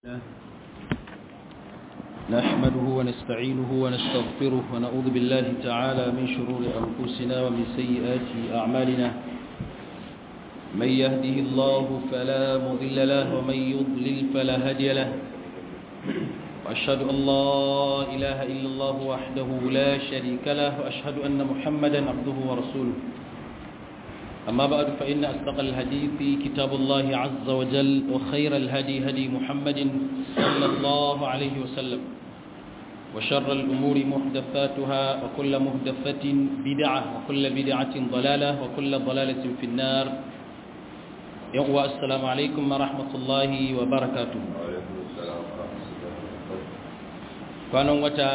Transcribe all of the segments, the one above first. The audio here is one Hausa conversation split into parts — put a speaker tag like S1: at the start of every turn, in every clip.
S1: نحمده ونستعينه ونستغفره ونعوذ بالله تعالى من شرور أنفسنا ومن سيئات أعمالنا من يهده الله فلا مضل له ومن يضلل فلا هادي له وأشهد أن لا إله إلا الله وحده لا شريك له وأشهد أن محمدا عبده ورسوله أما بعد فإن أصدق الحديث كتاب الله عز وجل وخير الهدي هدي محمد صلى الله عليه وسلم وشر الأمور محدثاتها وكل محدثة بدعة وكل بدعة ضلالة وكل ضلالة في النار يقوى السلام عليكم ورحمة الله وبركاته كانوا وتا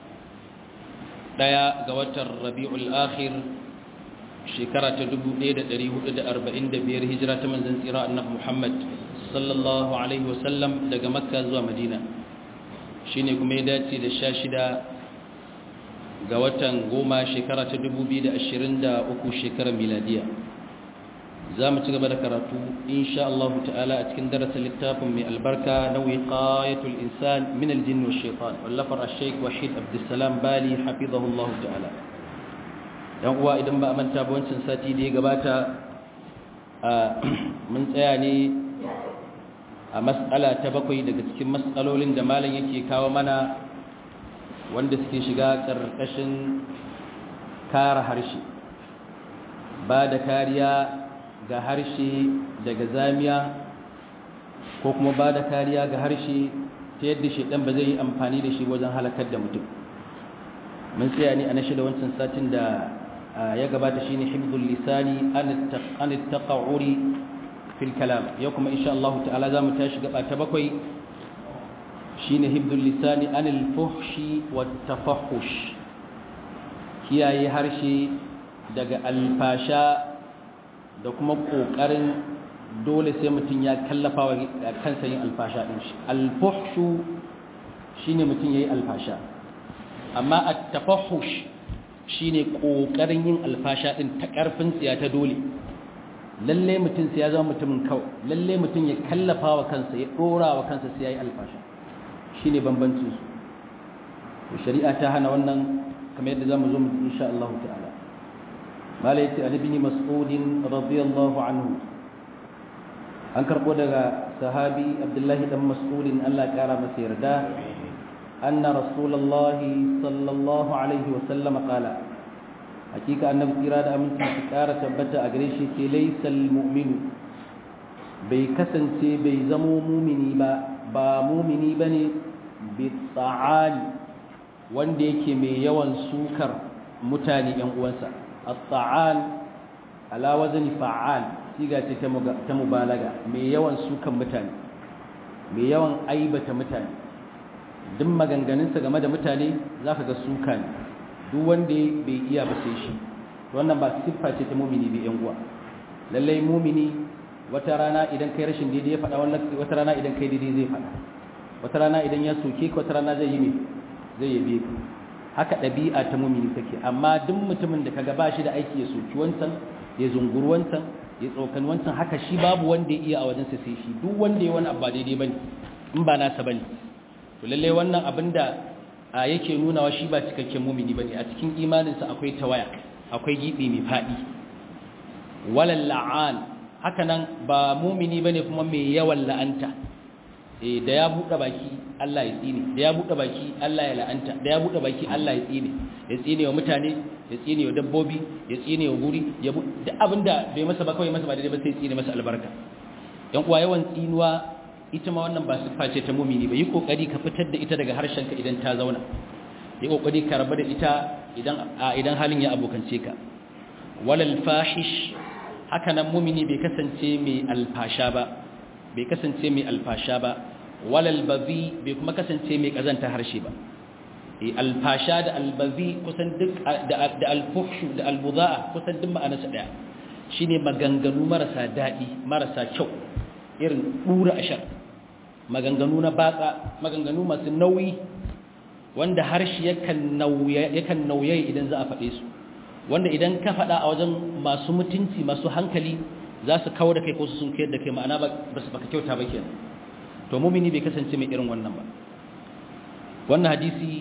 S1: ديا قوة الربيع الآخر shekara ta 1445 hijira ta manzon tsira annabi Muhammad sallallahu alaihi wasallam daga Makka zuwa Madina shine kuma ya dace da 16 ga watan goma shekara ta 2023 shekarar miladiya zamu ci gaba da karatu insha Allah ta'ala a cikin darasin littafin mai albarka na wiqayatul insan min aljinn wash shaitan wallafar ash-shaykh Wahid Abdulsalam Bali hafizahullahu ta'ala yan uwa idan ba a manta ba wancan sati da ya gabata mun tsaya ne a matsala ta bakwai daga cikin matsalolin da malam yake kawo mana wanda suke shiga ƙarƙashin kare harshe ba da kariya ga harshe daga zamiya ko kuma ba da kariya ga harshe ta yadda shaidan ba zai yi amfani da shi wajen halakar da mutum mun tsaya ne a na shida wancan satin da ya gabata shine hibdul lisani an at-taqawuri fil kalam yau kuma insha Allah ta'ala zamu tashi gaba ta bakwai shine hibdul lisani an al-fuhshi wat tafahhush kiyaye harshe daga alfasha da kuma kokarin dole sai mutun ya kallafa wa kansa yin alfasha din shi al-fuhshu shine mutun yayi alfasha amma at-tafahhush shine kokarin yin alfasha din ta karfin tsiya ta dole lalle mutum sai ya zama mutumin kawai lalle mutum ya kallafa wa kansa ya dora wa kansa sai yayi alfasha shine bambancin su shari'a ta hana wannan kamar yadda zamu zo mu insha Allah ta'ala mala yace an ibn mas'ud radiyallahu anhu an karbo daga sahabi abdullahi dan mas'ud Allah ya kara masa yarda أن رسول الله صلى الله عليه وسلم قال حقيقة أن بكراد أمن تكارة تبتا أغريشي ليس المؤمن بيكسن سي بيزمو مؤمني با با مؤمني بني بالطعال wanda yake mai yawan sukar mutane ‘yan uwansa at-ta'al ala wazni fa'al siga ce ta mubalaga mai yawan sukan mutane mai yawan aibata mutane duk maganganunsa game da mutane za ka ga suka ne duk wanda bai iya ba sai shi wannan ba siffa ce ta mumini bai yan uwa lallai mumini wata rana idan kai rashin daidai ya faɗa wata rana idan kai daidai zai faɗa wata rana idan ya soke ka wata rana zai yi me zai yabe ka haka ɗabi'a ta mumini take amma duk mutumin da kaga ba shi da aiki ya soki wancan ya zunguru wancan ya tsokan wancan haka shi babu wanda ya iya a wajensa sai shi duk wanda ya wani abu ba daidai bane in ba nasa bane to lalle wannan abinda yake nunawa shi ba cikakken mumini bane a cikin imaninsa akwai tawaya akwai gibi mai fadi walal la'an hakanan ba mumini bane kuma mai yawan la'anta eh da ya bude baki Allah ya tsine da ya bude baki Allah ya la'anta da ya bude baki Allah ya tsine ya tsine wa mutane ya tsine wa dabbobi ya tsine wa guri ya duk abinda bai masa ba kawai masa ba daidai ba sai tsine masa albarka yan uwa yawan tsinuwa ita ma wannan ba siffa ce ta mumini ba yi kokari ka fitar da ita daga harshenka idan ta zauna yi kokari ka rabu da ita idan idan halin ya abokance ka walal fahish haka nan mumini bai kasance mai alfasha ba bai kasance mai alfasha ba walal bazi bai kuma kasance mai kazanta harshe ba eh alfasha da albazi kusan duk da da alfuhshu da albudaa kusan duk ma'anarsa daya shine maganganu marasa dadi marasa kyau irin dura ashar maganganu na batsa maganganu masu nauyi wanda harshe yakan nauye yakan nauye idan za a faɗe su wanda idan ka faɗa a wajen masu mutunci masu hankali za su kawo da kai ko su sun kayar da kai ma'ana ba su baka kyauta ba kenan to mumini bai kasance mai irin wannan ba wannan hadisi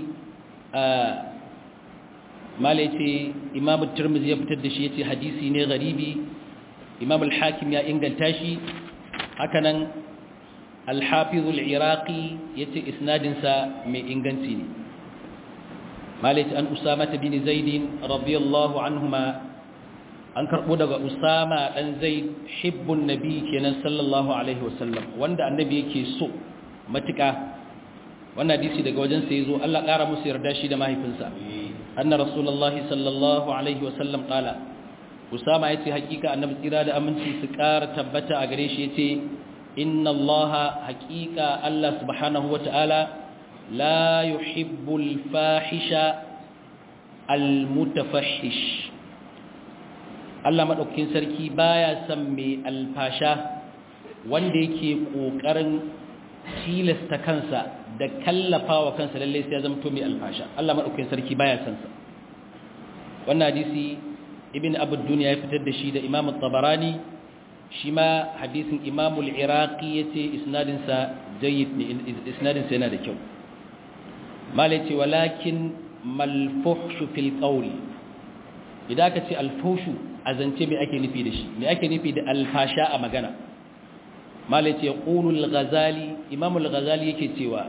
S1: mala yace imam at-tirmidhi ya fitar da shi yace hadisi ne garibi imam al-hakim ya inganta shi hakanan al-hafiz al-iraqi yace isnadin sa mai inganci ne mala yace an usama bin zaid radiyallahu anhuma an karbo daga usama dan zaid hibbun nabi kenan sallallahu alaihi wasallam wanda annabi yake so matuka wannan hadisi daga wajen sai zo Allah ƙara musu yarda shi da mahaifinsa anna rasulullahi sallallahu alaihi wasallam qala usama yace hakika annabi tsira da aminci su ƙara tabbata a gare shi yace inna allaha hakika Allah subhanahu wataala la yuhibbul fahisha almutafahhish Allah madaukakin sarki baya son mai alfasha wanda yake kokarin tilasta kansa da kallafa wa kansa lallai sai ya zama to mai alfasha Allah madaukakin sarki baya san sa wannan hadisi ibn abu dunya ya fitar da shi da imam at-tabarani shi ma hadisin imam al-iraqi yace isnadin sa jayyid ne isnadin sa yana da kyau malai ce walakin malfuhshu fil qawli idan ka ce alfushu azance me ake nufi da shi me ake nufi da alfasha a magana malai ce qulul ghazali imam al-ghazali yake cewa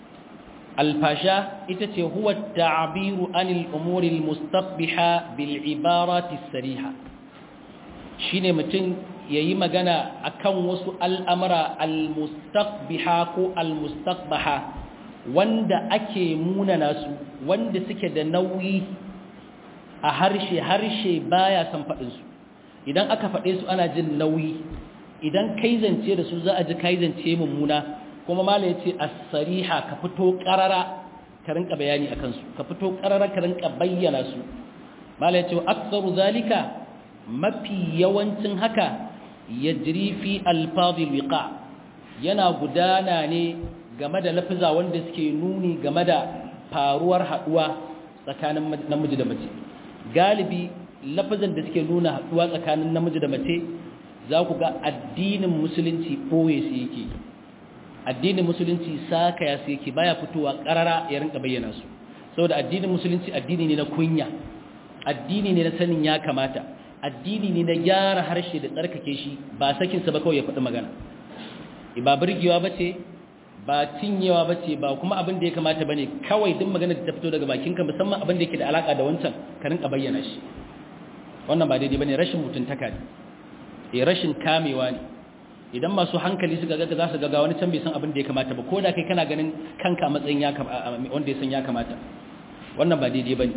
S1: alfasha ita ce huwa ta'biru anil umuri al-mustaqbiha bil ibarati sariha shine mutum yayi magana akan wasu al'amara al-mustaqbiha ko al-mustaqbaha wanda ake munana su wanda suke da nauyi a harshe harshe baya san fadin su idan aka fade su ana jin nauyi idan kai zance da su za a ji kai zance mummuna kuma mala ya ce as-sariha ka fito karara ka rinka bayani akan su ka fito karara ka rinka bayyana su mala ya ce aktsaru zalika mafi yawancin haka yajri fi alfadhil wiqa yana gudana ne game da lafiza wanda suke nuni game da faruwar haduwa tsakanin namiji da mace galibi lafazan da suke nuna haduwa tsakanin namiji da mace za ku ga addinin musulunci ɓoye su yake addinin musulunci saka ya su yake baya fitowa ƙarara ya rinka bayyana su saboda addinin musulunci addini ne na kunya addini ne na sanin ya kamata addini ne na gyara harshe da tsarkake shi ba sakinsa ba kawai ya faɗi magana ba birgewa ba ce ba cinyewa ba ce ba kuma abin da ya kamata ba ne kawai duk magana da ta fito daga bakinka musamman abin da yake da alaƙa da wancan ka rinka bayyana shi wannan ba daidai ba ne rashin mutuntaka ne e rashin kamewa ne idan masu hankali suka ga za su ga wani can bai san abin da ya kamata ba ko da kai kana ganin kanka matsayin ya wanda ya san ya kamata wannan ba daidai bane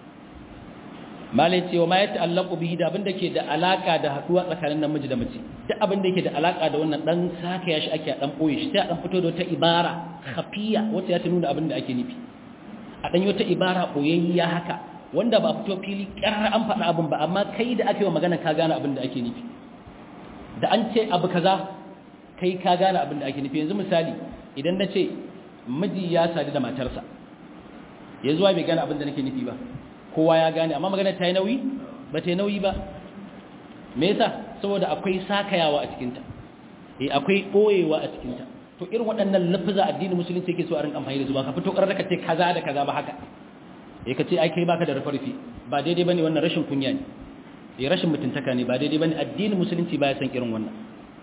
S1: malai cewa ma ya ta'allaqu bihi da abin da ke da alaka da haduwa tsakanin namiji da mace duk abin da yake da alaka da wannan dan saka ya shi ake dan boye shi sai a dan fito da wata ibara khafiya wacce ya ta nuna abin da ake nufi a dan wata ibara boyayya haka wanda ba fito fili ƙarar an faɗa abin ba amma kai da ake wa magana ka gane abin da ake nufi da an ce abu kaza kai ka gane abin da ake nufi yanzu misali idan na ce miji ya sadu da matarsa ya zuwa bai gane abin da nake nufi ba kowa ya gane amma magana ta yi nauyi ba ta yi nauyi ba me yasa saboda akwai sakayawa a cikinta eh akwai ɓoyewa a cikinta to irin waɗannan lafiza addinin musulunci yake so a rinka amfani da su ba ka fito ƙarar ka ce kaza da kaza ba haka eh ka ce ai kai baka da rufe ba daidai bane wannan rashin kunya ne eh rashin mutuntaka ne ba daidai bane addinin musulunci baya san irin wannan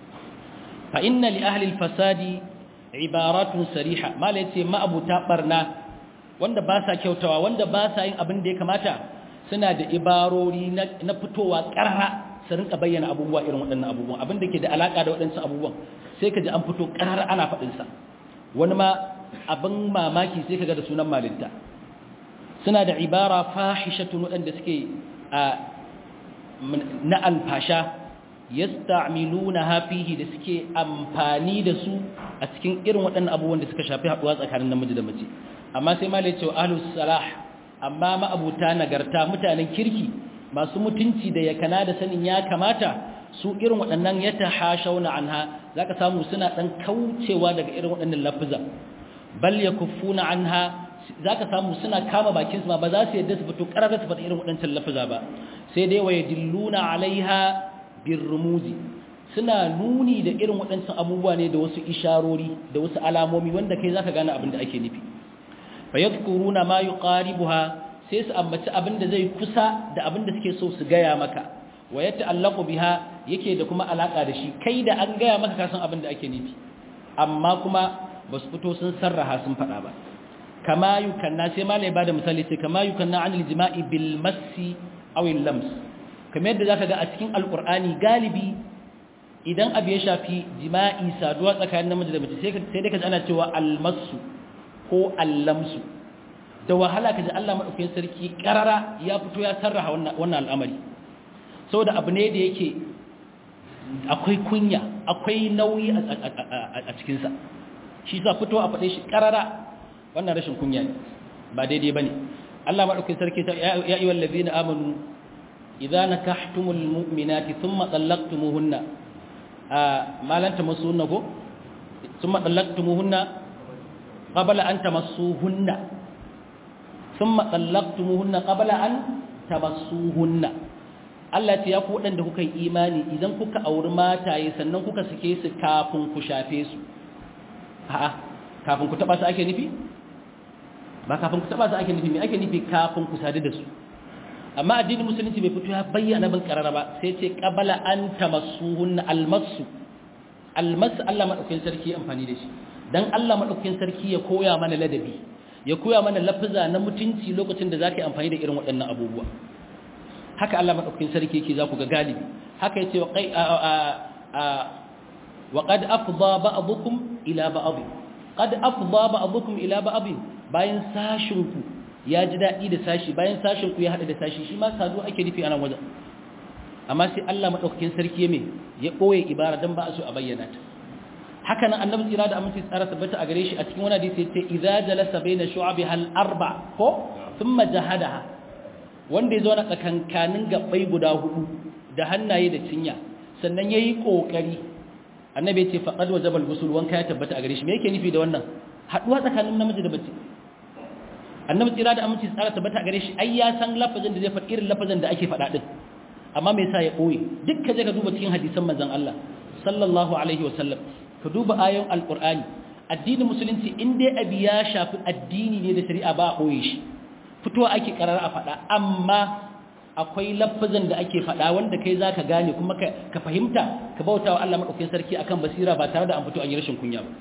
S1: fa inna li ahli al-fasadi ibaratun sariha mala yace ma'abuta barna wanda ba sa kyautawa wanda ba sa yin abin da ya kamata suna da ibarori na fitowa karara su rinka bayyana abubuwa irin waɗannan abubuwan abin da ke da alaka da waɗansu abubuwan sai ka ji an fito karara ana faɗin sa wani ma abin mamaki sai ka ga da sunan malinta suna da ibara fahishatun waɗanda suke na alfasha yasta'miluna hafihi da suke amfani da su a cikin irin waɗannan abubuwan da suka shafi haɗuwa tsakanin namiji da mace amma sai malai cewa ahlus salah amma ma'abuta nagarta mutanen kirki masu mutunci da yakana da sanin ya kamata su irin waɗannan ya tahashawna anha zaka samu suna dan kaucewa daga irin waɗannan lafuza bal yakuffuna anha za ka samu suna kama bakinsu ma ba za su yadda su fito ƙarar su faɗi irin waɗancan lafiza ba sai dai wa yadilluna alaiha bin rumuzi suna nuni da irin waɗancan abubuwa ne da wasu isharori da wasu alamomi wanda kai zaka gane abin da ake nufi fa yadhkuruna ma yuqaribuha sai su ambaci abin da zai kusa da abin da suke so su gaya maka wa yata'allaqu biha yake da kuma alaka da shi kai da an gaya maka kasan abin da ake nufi amma kuma ba su fito sun sarraha sun faɗa ba kama yukanna sai malai bada misali sai kama yukanna anil jima'i bil massi aw al lams kamar yadda zaka ga a cikin alqur'ani galibi idan abu ya shafi jima'i saduwa tsakanin namiji da mace sai sai dai kaji ana cewa al massu ko al lamsu da wahala kaji Allah madaukakin sarki karara ya fito ya sarraha wannan wannan al'amari saboda abu ne da yake akwai kunya akwai nauyi a cikinsa shi sa fito a faɗe shi ƙarara wannan rashin kunya ne ba daidai ba ne Allah maɗaukin sarki ta ya yi wallazi na amanu idan na kahtumul mu'minati sun matsalaktumuhunna a malanta masu hunna ko sun matsalaktumuhunna ƙabala an ta masu hunna sun matsalaktumuhunna ƙabala an ta masu hunna Allah ce ya ku waɗanda kuka yi imani idan kuka auri mataye sannan kuka sake su kafin ku shafe su a'a kafin ku taba su ake nufi ba kafin ku taba su ake nufi me ake nufi kafin ku sadu da su amma addinin musulunci bai fito ya bayyana bin karara ba sai ce qabala an tamassuhunna almasu almasu Allah madaukakin sarki amfani da shi dan Allah madaukakin sarki ya koya mana ladabi ya koya mana lafaza na mutunci lokacin da zaka yi amfani da irin waɗannan abubuwa haka Allah madaukakin sarki yake za ku ga galibi haka yace wa qai wa qad afdha ba'dukum ila ba'd qad afdha ba'dukum ila ba'd bayan sashin ku ya ji dadi da sashi bayan sashin ku ya hada da sashi shi ma sadu ake nufi anan wajen amma sai Allah madaukakin sarki ya me ya koye ibara dan ba a so a bayyana ta haka nan annabi tsira da aminci tsara tabbata a gare shi a cikin wani hadisi yace idza jalasa baina shu'abiha al-arba ko thumma jahadaha wanda ya zo na tsakankanin gabbai guda hudu da hannaye da cinya sannan yayi kokari annabi ya ce faqad wajabal ghusl wanka ya tabbata a gare shi me yake nufi da wannan haduwa tsakanin namiji da mace annabi tsira da aminci tsara tabbata a gare shi ai ya san lafazin da zai faɗi irin lafazin da ake faɗa din amma me yasa ya boye duk ka je ka duba cikin hadisan manzon Allah sallallahu alaihi wasallam ka duba ayoyin alqur'ani addinin musulunci in dai abi ya shafi addini ne da shari'a ba a boye shi fitowa ake karar a faɗa amma akwai lafazin da ake faɗa wanda kai za ka gane kuma ka fahimta ka bauta wa Allah maɗaukin sarki akan basira ba tare da an fito an yi rashin kunya ba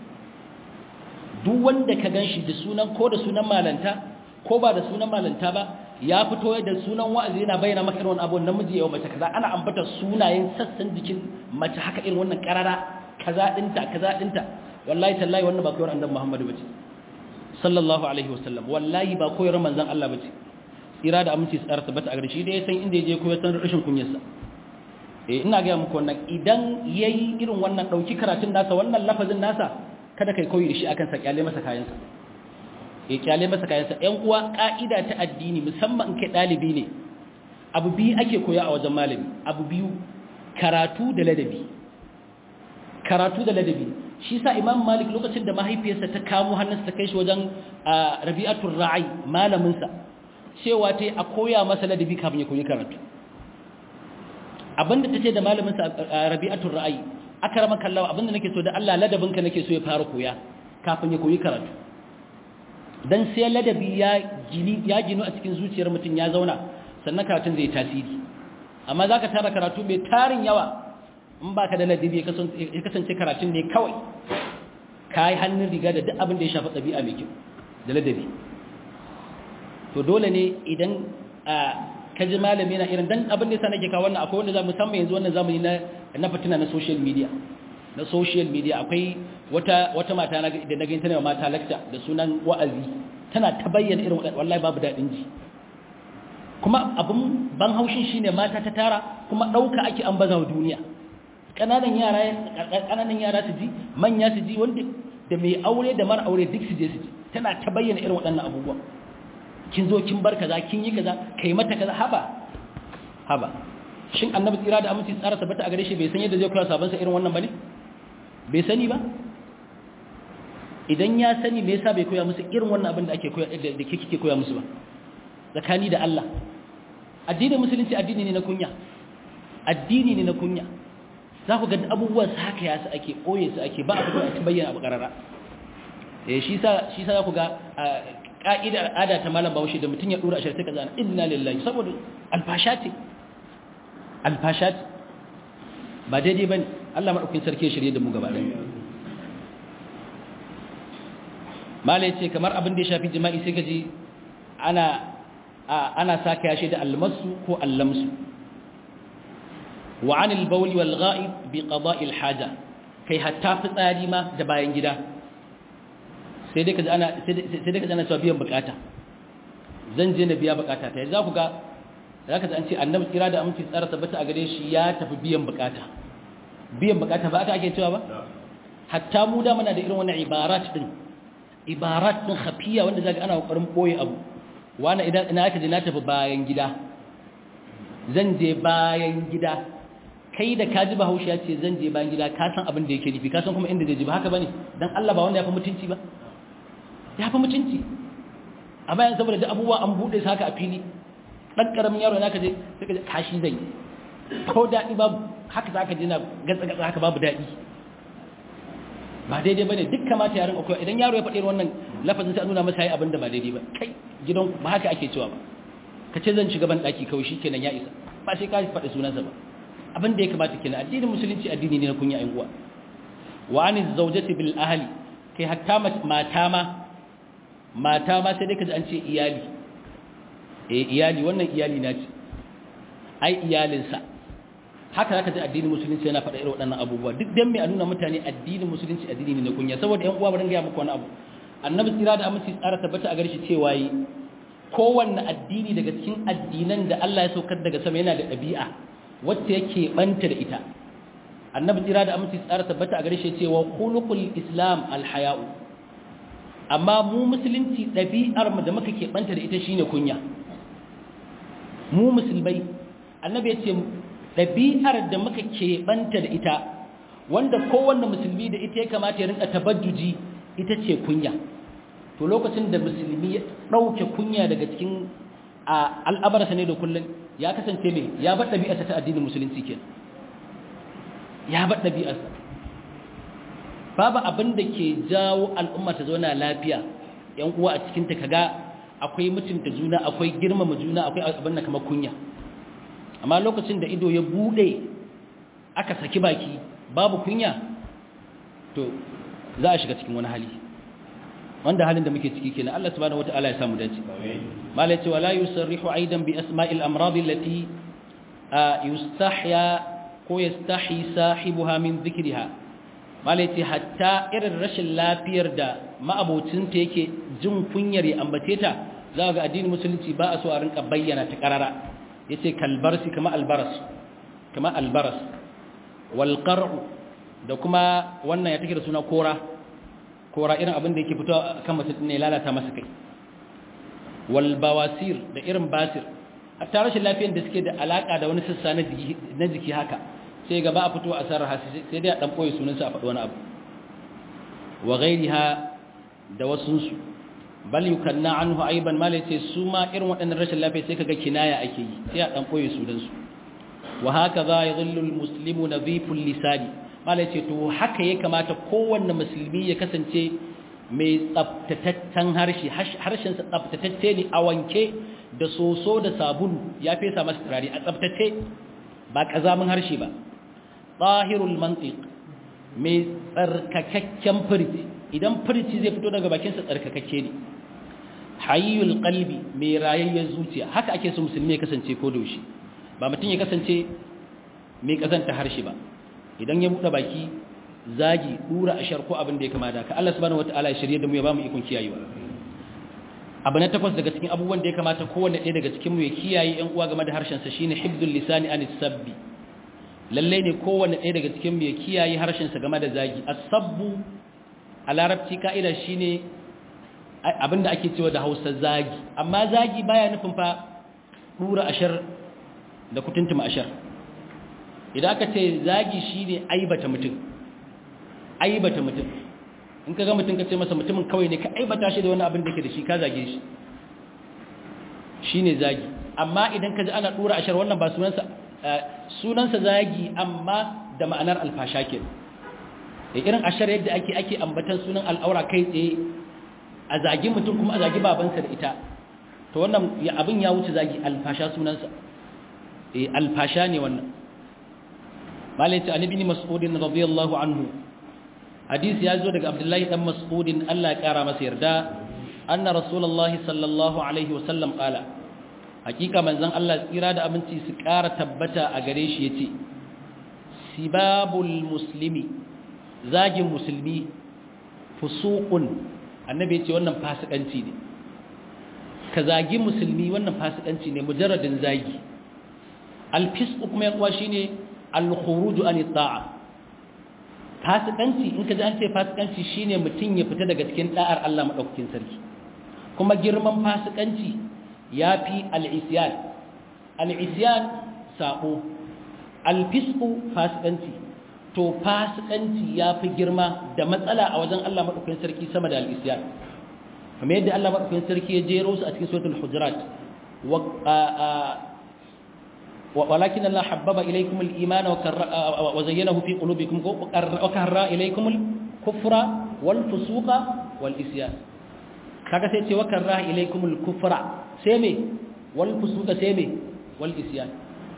S1: duk wanda ka gan shi da sunan ko da sunan malanta ko ba da sunan malanta ba ya fito da sunan wa'azi yana bayyana maka irin abu namiji yau mace kaza ana ambata sunayen sassan jikin mace haka irin wannan karara kaza dinta kaza dinta wallahi tallahi wannan ba koyar annabi Muhammad bace sallallahu alaihi wasallam wallahi ba koyar manzon Allah bace tsira da aminci tsara tabbata a garshi da ya san inda yaje koyar san rashin kunyarsa eh ina ga muku wannan idan yayi irin wannan dauki karatun nasa wannan lafazin nasa kada kai koyi da shi akan sa kyale masa kayansa eh kyale masa kayansa ƴan uwa ka'ida ta addini musamman kai dalibi ne abu biyu ake koya a wajen malami abu biyu karatu da ladabi karatu da ladabi shi sa imam malik lokacin da mahaifiyarsa ta kamo hannunsa ta kai shi wajen rabi'atul ra'i malaminsa cewa ta yi a koya masa ladabi kafin ya koyi karatu abinda ta ce da malaminsa rabi'atul ra'i aka rama kallawa abinda nake so da Allah ladabinka nake so ya fara koya kafin ya koyi karatu dan sai ladabi ya gini ya ginu a cikin zuciyar mutum ya zauna sannan karatun zai tasiri amma zaka tara karatu mai tarin yawa in ba ka da ladabi ya kasance karatun ne kawai ka yi hannun riga da duk abin da ya shafi ɗabi'a mai kyau da ladabi to dole ne idan ka ji malami na irin dan abin da yasa nake kawo wannan akwai wanda za musamman yanzu wannan zamani na na fitina na social media na social media akwai wata wata mata na da naga tana mata lecture da sunan wa'azi tana ta bayyana irin wallahi babu dadin ji kuma abin ban haushin shine mata ta tara kuma dauka ake an baza duniya kananan yara kananan yara su ji manya su ji wanda da mai aure da mara aure duk su je su ji tana ta bayyana irin waɗannan abubuwan kin zo kin bar kaza kin yi kaza kai mata kaza haba haba shin annabi tsira da aminci tsara tabbata a gare shi bai san yadda zai kula sabon sa irin wannan bane bai sani ba idan ya sani me yasa bai koya musu irin wannan abin da ake koya da kike koya musu ba tsakani da Allah addinin musulunci addini ne na kunya addini ne na kunya za ku ga abubuwan su haka ya su ake ɓoye su ake ba a fito a ci bayyana abu ƙarara eh shi sa shi sa za ku ga ka'idar ada ta malam bahaushe da mutum ya dora ashar sai ka zana inna lillahi saboda alfasha ce alfasha ce ba daidai bane Allah madaukakin sarki ya shirye da mu gaba ɗaya malai ce kamar abin da ya shafi jima'i sai ka ji ana ana saka yashi da almasu ko allamsu wa anil bawli wal gha'ib bi qada'il haja kai hatta fitsari ma da bayan gida sai dai kaji ana sai dai kaji ana cewa biyan bukata zan je na biya bukata ta za ku ga zaka ji an ce annabi kira da aminci tsara tabbata a gare shi ya tafi biyan bukata biyan bukata ba aka ake cewa ba hatta mu da muna da irin wannan ibarat din ibarat din khafiya wanda zaka ana kokarin boye abu wani idan ina aka je na tafi bayan gida zan je bayan gida kai da kaji bahaushe ya ce zan je bayan gida ka san abin da yake nufi ka san kuma inda zai je ba haka bane dan Allah ba wanda ya fi mutunci ba ya fi mutunci a bayan saboda da abubuwa an buɗe su haka a fili ɗan ƙaramin yaro na ka je sai ka je kashi zai ko daɗi babu haka za ka je na gatsa-gatsa haka babu daɗi ba daidai ba ne duk kamata yaran akwai idan yaro ya faɗi wannan lafazin sai a nuna masa yi abin da ba daidai ba kai gidan ba haka ake cewa ba ka ce zan shiga ban ɗaki kawai shi kenan ya isa ba sai ka faɗi sunansa ba abin da ya kamata kenan addinin musulunci addini ne na kunya ƴan uwa wa aniz zawjati bil ahli kai hatta mata ma mata ma sai dai kaji an ce iyali eh iyali wannan iyali na ce ai iyalinsa haka zaka ji addinin musulunci yana faɗa irin waɗannan abubuwa duk dan mai a nuna mutane addinin musulunci addini ne na kunya saboda ƴan uwa bari ga muku wani abu annabi tsira da aminci tsara tabbata a gare shi cewa yi kowanne addini daga cikin addinan da Allah ya saukar daga sama yana da ɗabi'a wacce yake banta da ita annabi tsira da aminci tsara tabbata a gare shi cewa khuluqul islam alhaya'u amma mu musulunci ɗabi'ar mu da muka keɓanta da ita shine kunya mu musulmai annabi ya ce ɗabi'ar da muka keɓanta da ita wanda kowanne musulmi da ita ya kamata ya rinka tabajjuji ita ce kunya to lokacin da musulmi ya ɗauke kunya daga cikin al'abarsa ne da kullum ya kasance mai ya bar ɗabi'arsa ta addinin musulunci ke ya bar ɗabi'arsa babu abin da ke jawo al'umma ta zauna lafiya yan uwa a cikinta kaga akwai mutunta juna akwai girmama juna akwai abin da kamar kunya amma lokacin da ido ya bude aka saki baki babu kunya to za a shiga cikin wani hali wanda halin da muke ciki kenan Allah subhanahu wataala ya samu dace malai ce wala yusarrihu aidan bi asma'il amrad allati yustahya ko yastahi sahibuha min dhikriha malai ce hatta irin rashin lafiyar da ma'abocinta yake jin kunyar ya ambace ta za ga addinin musulunci ba a so a rinka bayyana ta karara yace kalbarsi kama albaras kama albaras wal qar'u da kuma wannan ya take da suna kora kora irin abin da yake fito kan mutum ne lalata masa kai wal bawasir da irin basir hatta rashin lafiyar da suke da alaka da wani sassa na jiki haka sai gaba a fito a sarraha sai dai a dan boye sunansa a faɗi wani abu wa ghairiha da wasunsu bal yukanna anhu aiban mala yace su ma irin waɗannan rashin lafiya sai kaga kinaya ake yi sai a dan koyi su dan su wa hakaza yadhillu almuslimu nadhiful lisani mala yace to haka ya kamata kowanne musulmi ya kasance mai tsaftataccen harshe harshen sa tsaftatacce ne a wanke da soso da sabulu ya fesa masa turare a tsaftace ba kazamin harshe ba zahirul mantiq mai tsarkakakken furci idan furci zai fito daga bakinsa tsarkakakke ne hayyul qalbi mai rayayyar zuciya haka ake so musulmi ya kasance ko da yaushe ba mutum ya kasance mai kazanta harshe ba idan ya buɗe baki zagi dura ashar ko abin da ya kama da ka Allah subhanahu wataala ya shirye da mu ya bamu ikon kiyayewa abu na takwas daga cikin abubuwan da ya kamata kowanne ɗaya daga cikin mu ya kiyaye ƴan uwa game da harshen sa shine hibdul lisani anis sabbi lalle ne kowanne ɗaya daga cikin mu ya kiyaye harshen sa game da zagi as-sabbu a larabci ka'ida shine abinda ake cewa da hausa zagi amma zagi baya nufin fa dura ashar da kutuntuma ashar idan aka ce zagi shine aibata mutum aibata mutum in ka ga mutum ka ce masa mutumin kawai ne ka aibata shi da wani abin da ke da shi ka zage shi shine zagi amma idan ka ji ana dura ashar wannan ba sunansa sunansa zagi amma da ma'anar alfasha ke irin ashar yadda ake ake ambatan sunan al'aura kai tsaye a zagi mutum kuma a zagi babansa da ita to wannan abin ya wuce zagi alfasha sunansa eh alfasha ne wannan malai ta annabi mas'udin radiyallahu anhu hadisi ya zo daga abdullahi dan mas'udin Allah ya kara masa yarda anna rasulullahi sallallahu alaihi wasallam qala hakika manzon Allah tsira da aminci su kara tabbata a gare shi yace sibabul muslimi zagin musulmi fusuqun annabi yace wannan fasikanci ne ka zagi musulmi wannan fasikanci ne mujarradin zagi alfisq kuma yan uwa shine al-khuruj an ta'a fasikanci in ka ji an ce fasikanci shine mutum ya fita daga cikin da'ar Allah madaukakin sarki kuma girman fasikanci yafi al-isyan al-isyan sabo al-fisqu fasikanci to fasikanci yafi girma da matsala a wajen Allah madaukakin sarki sama da al-isyan kamar yadda Allah madaukakin sarki ya jero su a cikin suratul hujurat ولكن الله حبب إليكم الإيمان وزينه في قلوبكم وكره إليكم الكفر والفسوق والإسيان kaga sai ce wakarra ilaikumul kufra sai me wal fusuqa sai me wal isyan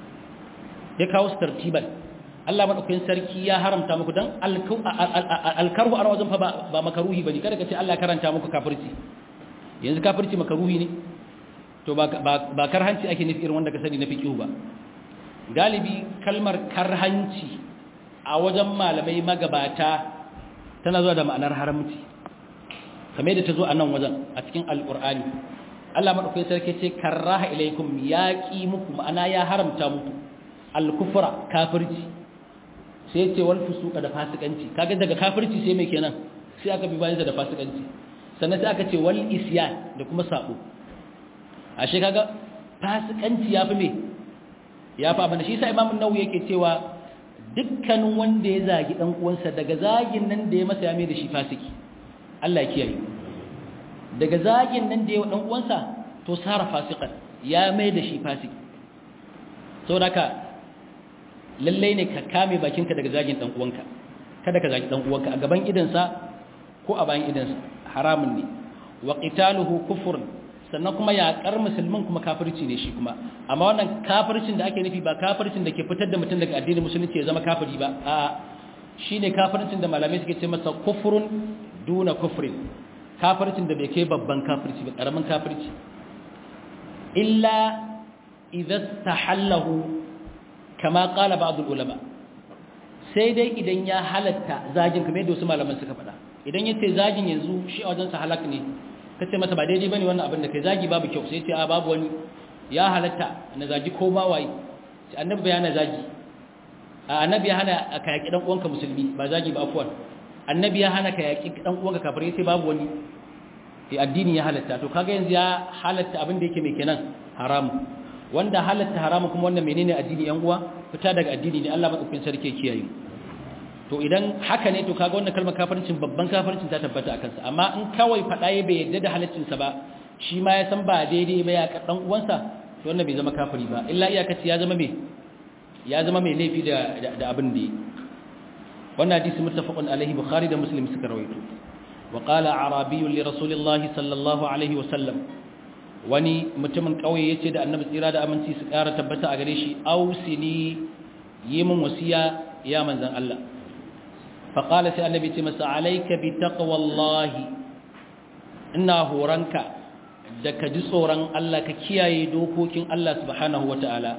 S1: ya kawo su tartiban Allah madaukakin sarki ya haramta muku dan alkarhu a wajen fa ba makaruhi bane kada ka ce Allah ya karanta muku kafirci yanzu kafirci makaruhi ne to ba ba karhanci ake nufi irin wanda ka sani na fiqhu ba galibi kalmar karhanci a wajen malamai magabata tana zuwa da ma'anar haramci kamar yadda ta zo a nan wajen a cikin alƙur'ani Allah maɗaukai sarki ce karraha ilaikum ya ƙi muku ma'ana ya haramta muku alkufra kafirci sai ce wal fusuka da fasikanci kaga daga kafirci sai mai kenan sai aka bi bayan da fasikanci sannan sai aka ce wal isyan da kuma sabo ashe kaga fasikanci yafi me ya fa abin da shi sa imamun nawawi yake cewa dukkanin wanda ya zagi dan uwansa daga zagin nan da ya masa ya mai da shi fasiki Allah ya kiyaye daga zagin nan da ya dan uwansa to sara fasikan ya mai da shi fasiki saboda haka lalle ne ka kame bakinka daga zagin dan uwanka kada ka zagi dan uwanka a gaban idansa ko a bayan idansa haramun ne wa qitaluhu kufrun sannan kuma yaƙar musulmin kuma kafirci ne shi kuma amma wannan kafircin da ake nufi ba kafircin da ke fitar da mutum daga addinin musulunci ya zama kafiri ba a shi ne kafircin da malamai suke ce masa kufurun duna kufurin kafircin da bai kai babban kafirci ba ƙaramin kafirci illa idan tahallahu kama ƙala ba'dul ulama sai dai idan ya halatta zagin kamar yadda wasu malaman suka faɗa idan yace zagin yanzu shi a wajen sa halak ne ka ce masa ba daidai bane wannan abin da kai zagi babu kyau sai ce a babu wani ya halatta na zagi ko ma waye sai annabi ya hana zagi a annabi ya hana ka yaki dan uwanka musulmi ba zagi ba afwan annabi ya hana ka yaki dan uwanka kafir sai babu wani sai addini ya halatta to kaga yanzu ya halatta abin da yake mai kenan haramu wanda halatta haramu kuma wannan menene addini yan uwa fita daga addini ne Allah madaukakin sarki kiyaye to idan haka ne to kaga wannan kalmar kafircin babban kafircin ta tabbata akan sa amma in kawai fada ya bai yadda da halaccin sa ba shi ma ya san ba daidai ba ya ka dan uwansa to wannan bai zama kafiri ba illa iyakaci ya zama me ya zama mai laifi da da abin da wannan hadisi muttafaqun alaihi bukhari da muslim suka rawaito wa qala arabiy li rasulillahi sallallahu alaihi wa sallam wani mutumin kauye yace da annabi tsira da aminci su kara tabbata a gare shi ausini yi min wasiya ya manzan Allah faƙala sai annabi ce masa alaika bi taqwallahi ina horanka da ka ji tsoron Allah ka kiyaye dokokin Allah subhanahu wata'ala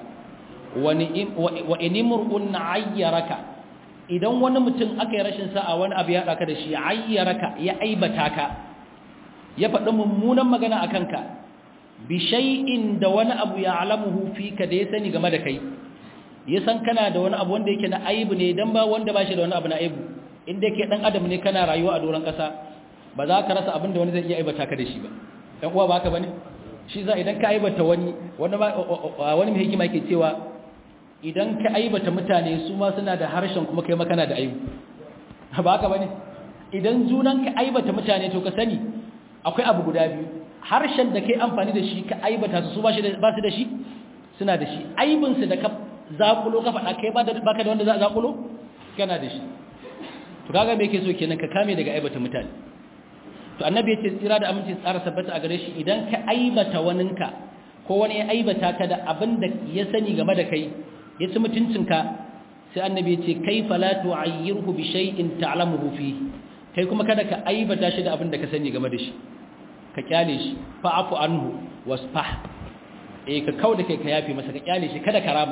S1: wa inimrun ayyaraka idan wani mutum aka yi rashin sa'a wani abu ya ɗaka da shi ayyaraka ya aibata ka ya faɗi mummunan magana a kanka bi shay'in da wani abu ya alamuhu fika da ya sani game da kai ya san kana da wani abu wanda yake na aibu ne dan ba wanda ba shi da wani abu na aibu inda yake dan adam ne kana rayuwa a doron kasa ba za ka rasa abin da wani zai iya aibata ka da shi ba dan uwa ba haka bane shi za idan ka aibata wani wani wani mai hikima yake cewa idan ka aibata mutane su ma suna da harshen kuma kai ma kana da aibu ba haka bane idan junan ka aibata mutane to ka sani akwai abu guda biyu harshen da kai amfani da shi ka aibata su su ba su da shi suna da shi aibinsu da ka zakulo ka faɗa kai ba ka da wanda za a zakulo kana da shi to kaga me yake so kenan ka kame daga aibata mutane to annabi yace tsira da aminci tsara sabbata a gare shi idan ka aibata waninka ko wani ya aibata ka da abin da ya sani game da kai ya ci mutuncinka sai annabi yace kaifa la tu'ayyirhu bi shay'in ta'lamuhu fi kai kuma kada ka aibata shi da abin da ka sani game da shi ka kyale shi fa'afu anhu wasfah eh ka kauda kai ka yafi masa ka kyale shi kada ka raba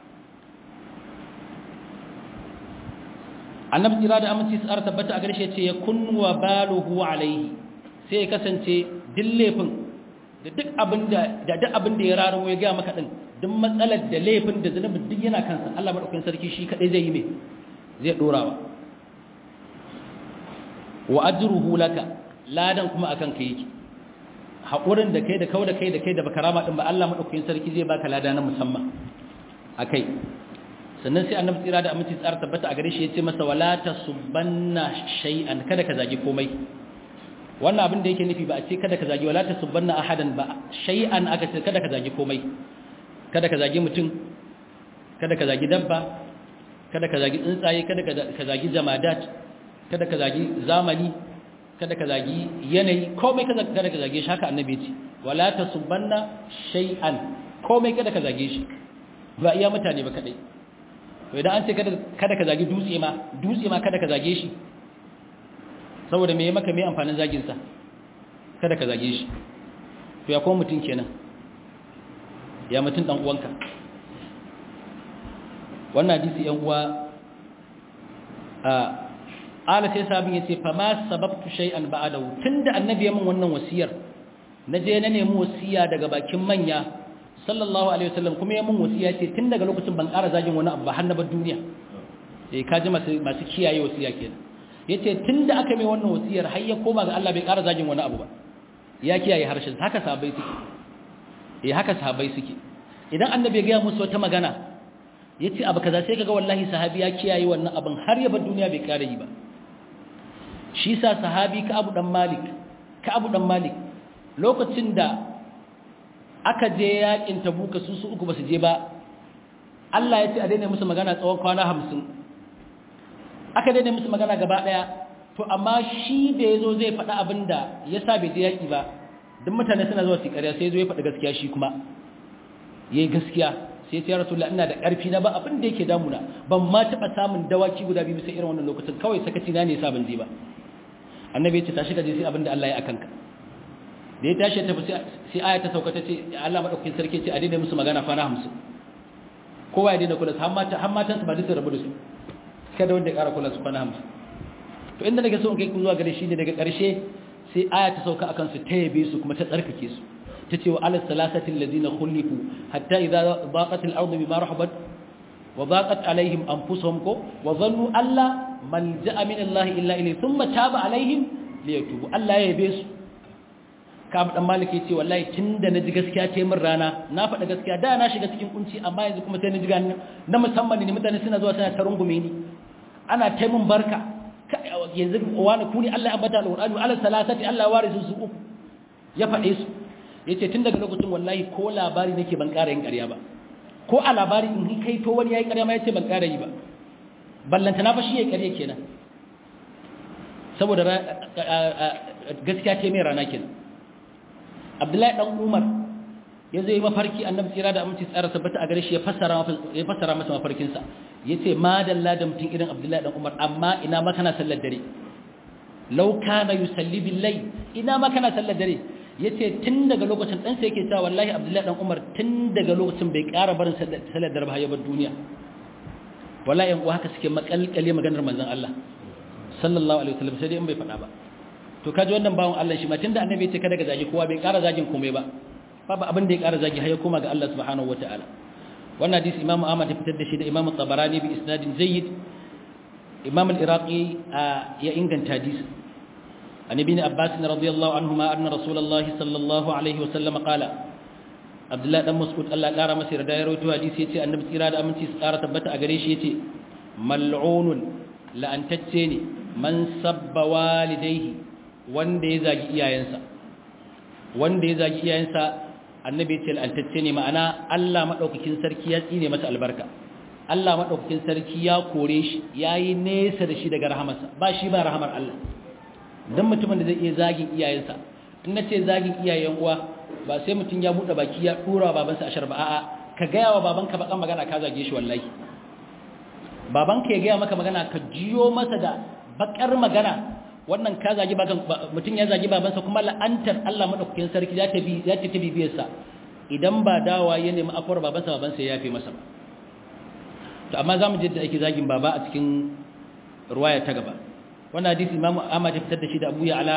S1: annabi tsira da aminci tsara tabbata a garshe ce ya kunwa baluhu alaihi sai ya kasance dillefin da duk abin da da duk abin da ya raro ya ga maka din duk matsalar da laifin da zunubin duk yana kansa Allah madaukakin sarki shi kadai zai yi me zai dorawa wa ajruhu laka ladan kuma akan kai yake hakurin da kai da kau da kai da kai da bakarama din ba Allah madaukakin sarki zai baka lada na musamman akai sannan sai annabi tsira da aminci tsara tabbata a gare shi yace masa wala tasubbanna shay'an kada ka zagi komai wannan abin da yake nufi ba a ce kada ka zagi wala tasubbanna ahadan ba shay'an aka ce kada ka zagi komai kada ka zagi mutum kada ka zagi dabba kada ka zagi tsuntsaye kada ka zagi jamadat kada ka zagi zamani kada ka zagi yanayi komai kada ka zage shi haka annabi ce wala tasubbanna shay'an komai kada ka zage shi ba iya mutane ba kadai to idan an ce kada ka zagi dutse ma dutse ma kada ka zage shi saboda me maka me amfanin zagin sa kada ka zage shi to ya kuma mutun kenan ya mutun dan uwanka wannan hadisi yan uwa a ala sai sabin yace fa ma sababtu shay'an ba'dahu tunda annabi ya min wannan wasiyar naje na nemi wasiya daga bakin manya sallallahu alaihi wasallam kuma ya min wasiya ce tun daga lokacin ban ƙara zagin wani abu ba har na bar duniya eh kaji masu masu kiyaye wasiya kenan yace tunda aka mai wannan wasiyar har ya koma ga Allah bai ƙara zagin wani abu ba ya kiyaye harshen haka sahabbai suke eh haka sahabbai suke idan annabi ya ga musu wata magana yace abu kaza sai kaga wallahi sahabi ya kiyaye wannan abin har ya bar duniya bai ƙara yi ba shi sa sahabi ka Abu dan Malik ka Abu dan Malik lokacin da aka je yakin tabuka su su uku basu je ba Allah ya ce a daina musu magana tsawon kwana hamsin aka daina musu magana gaba daya to amma shi da yazo zai faɗa abin da ya sa bai je yaki ba duk mutane suna zuwa su ƙarya sai zo ya faɗi gaskiya shi kuma yayi gaskiya sai ya rasulullah ina da ƙarfi na ba abin da yake damuna ban ma taɓa samun dawaki guda biyu sai irin wannan lokacin kawai sakaci na ne yasa ban je ba annabi ya ce tashi ka je sai abin da Allah ya akanka da ya tashi tafi sai aya ta sauka ta ce Allah madaukakin sarki ce a daina musu magana kwana 50 kowa ya daina kula har mata har matan su ba duk rabu da su kada wanda ya ƙara kula su kwana 50 to inda nake so in kai ku zuwa gare shi ne daga ƙarshe sai aya ta sauka akan su ta yabe su kuma ta tsarkake su ta ce wa ala salasati alladhina khulifu hatta idza daqat al-ardu bima rahabat wa daqat alaihim anfusuhum ko wa dhannu alla malja'a min Allah illa ilayhi thumma taba alaihim liyatubu Allah ya yabe su Ka'ab dan Malik yace wallahi tunda naji gaskiya ce min rana na faɗa gaskiya da na shiga cikin kunci amma yanzu kuma sai naji ga na musamman ne mutane suna zuwa suna tarungume ni ana ta min barka yanzu wani kuni Allah ya ambata alqur'ani ala salasati Allah warisu su uku ya faɗe su yace tun daga lokacin wallahi ko labari nake ban ƙara yin ƙarya ba ko a labari in kai to wani yayi ƙarya ma yace ban ƙara yi ba ballanta na fa shi yayi ƙarya kenan saboda gaskiya ce mai rana kenan abdullahi dan umar ya zai mafarki annabi tsira da aminci tsara tabbata a gare shi ya fassara ya fassara masa mafarkin sa yace ma dalla da mutum irin abdullahi dan umar amma ina ma kana sallar dare law kana yusalli bil layl ina ma kana sallar dare yace tun daga lokacin dan sai yake cewa wallahi abdullahi dan umar tun daga lokacin bai ƙara barin sallar dare ba ya bar duniya wallahi yan uwa haka suke makalkale maganar manzon Allah sallallahu alaihi wasallam sai dai in bai faɗa ba to kaji wannan bawon Allah shi ma tunda annabi ya ce kada ga zagi kowa bai ƙara zagin komai ba babu abin da ya ƙara zagi har ya koma ga Allah subhanahu wataala wannan hadisi Imam Ahmad ya fitar da shi da Imam Tabarani bi isnadin jayyid Imam al-Iraqi ya inganta hadisi an ibn Abbas radiyallahu anhuma anna Rasulullahi sallallahu alaihi wasallam qala Abdullah dan Mas'ud Allah ya ƙara masa yarda ya rawaito hadisi yace annabi tsira da aminci su ƙara tabbata a gare shi yace mal'unun la'antacce ne man sabba walidaihi wanda ya zagi iyayensa wanda ya zagi iyayensa annabi ce al'antacce ne ma'ana Allah madaukakin sarki ya tsine masa albarka Allah madaukakin sarki ya kore shi yayi nesa da shi daga rahamarsa ba shi ba rahamar Allah dan mutumin da zai iya zagin iyayensa in nace zagin iyayen uwa ba sai mutum ya bude baki ya dora babansa ashar ba a'a ka ga yawa babanka bakan magana ka zage shi wallahi babanka ya ga maka magana ka jiyo masa da bakar magana wannan ka zagi bakan mutum ya zagi babansa kuma la'antar Allah madaukakin sarki za ta bi za ta tabi biyarsa idan ba dawa ya nemi afuwar babansa babansa ya yafe masa ba to amma zamu je da ake zagin baba a cikin ruwaya ta gaba wannan hadisi Imam Ahmad ya fitar da shi da Abu Ya'la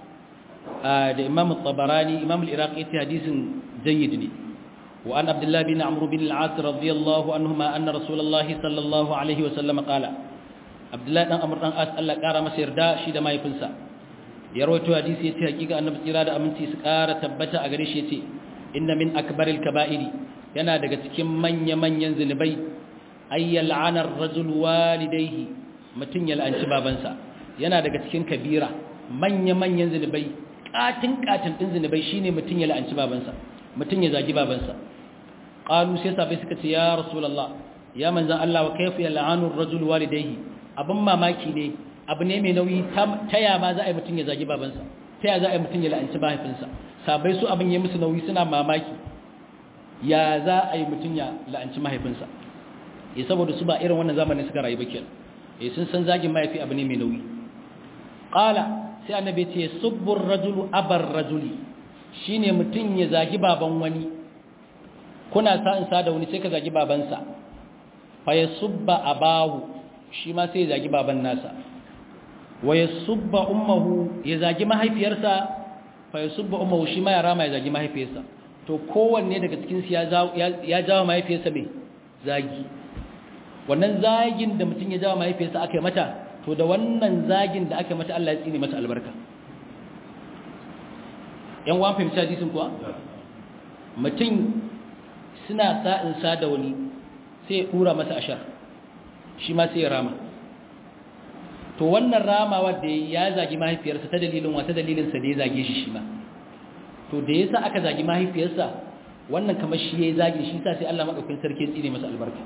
S1: da Imam Tabarani Imam al-Iraqi ta hadisin jayyid ne wa an Abdullah bin Amr bin al-As radiyallahu anhuma anna Rasulullahi sallallahu alaihi wa sallam qala Abdullah dan Amr dan As Allah kara masa yarda shi da mahaifinsa ya rawaito hadisi yace hakika annabi tsira da aminci su kara tabbata a gare shi yace inna min akbaril kaba'iri yana daga cikin manya-manyan zunubai ayyal anar rajul walidayhi mutun ya la'anci babansa yana daga cikin kabira manya-manyan zunubai katin katin din zunubai shine mutun ya la'anci babansa mutun ya zagi babansa qalu sai sabai suka ce ya rasulullah ya manzan Allah wa kayfa yal'anu ar-rajul walidayhi abin mamaki ne abu ne mai nauyi ta ya ma za a yi mutun ya zagi babansa ta ya za a yi mutun ya la'anci mahaifinsa sabai su abin ya musu nauyi suna mamaki ya za a yi mutun ya la'anci mahaifinsa eh saboda su ba irin wannan zamanin suka rayu ba kenan eh sun san zagin mahaifi abu ne mai nauyi qala sai annabi ce subbur rajulu abar rajuli shine mutun ya zagi baban wani kuna sa in sa da wani sai ka zagi babansa fa yasubba abahu shi ma sai ya zagi baban nasa wa yasubba ummuhu ya zagi mahaifiyarsa fa yasubba ummuhu shi ma ya rama ya zagi mahaifiyarsa to kowanne daga cikin su ya jawo mahaifiyarsa mai zagi wannan zagin da mutum ya jawo mahaifiyarsa aka yi mata to da wannan zagin da aka yi mata Allah ya tsine masa albarka yan wan fahimci hadisin kuwa mutum suna sa'in sa da wani sai ya dura masa ashar shi ma sai ya rama to wannan ramawa da ya zagi mahaifiyarsa ta dalilin wata dalilinsa da ya zage shi shi ma to da yasa aka zagi mahaifiyarsa wannan kamar shi yayi zagi shi sa sai Allah madaukakin sarki ya tsine masa albarka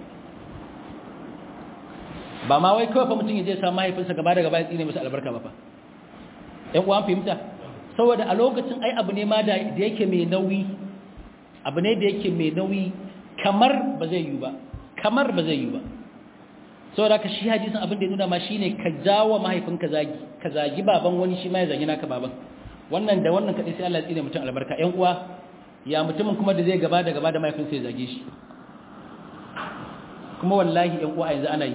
S1: ba ma wai kawai fa mutum ya je sa mahaifinsa gaba da gaba ya tsine masa albarka ba fa ɗan uwan fahimta saboda a lokacin ai abu ne ma da yake mai nauyi abu ne da yake mai nauyi kamar ba zai yi ba kamar ba zai yi ba saboda ka shi hadisin abin da ya nuna ma shine ka jawo mahaifinka zagi ka zagi baban wani shi ma ya zagi naka baban wannan da wannan kadai sai Allah ya tsine mutum albarka ƴan uwa ya mutumin kuma da zai gaba da gaba da mahaifinsa ya zage shi kuma wallahi ƴan uwa yanzu ana yi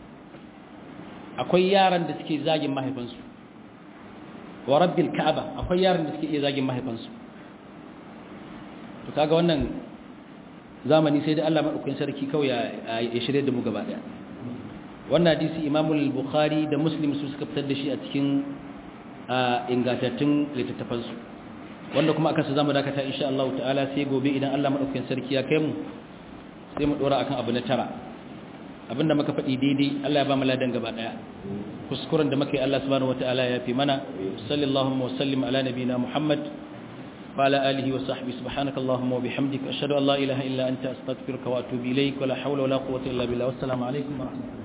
S1: akwai yaran da suke zagin mahaifinsu wa rabbil ka'aba akwai yaran da suke iya zagin mahaifinsu to kaga wannan zamani sai da Allah madaukakin sarki kawai ya shirye da mu gaba daya wannan hadisi Imam al-Bukhari da Muslim su suka fitar da shi a cikin ingantattun littattafansu wanda kuma aka su zama dakata insha Allah ta'ala sai gobe idan Allah madaukakin sarki ya kai mu sai mu dora akan abu na tara abinda muka faɗi daidai Allah ya ba mu ladan gaba daya kuskuren da muka yi Allah subhanahu wataala ya fi mana sallallahu wa sallim ala nabiyina Muhammad wa ala alihi wa sahbihi subhanaka allahumma wa bihamdika ashhadu an la ilaha illa anta astaghfiruka wa atubu ilaik wa la hawla wa la quwwata illa billah wassalamu alaikum wa rahmatullahi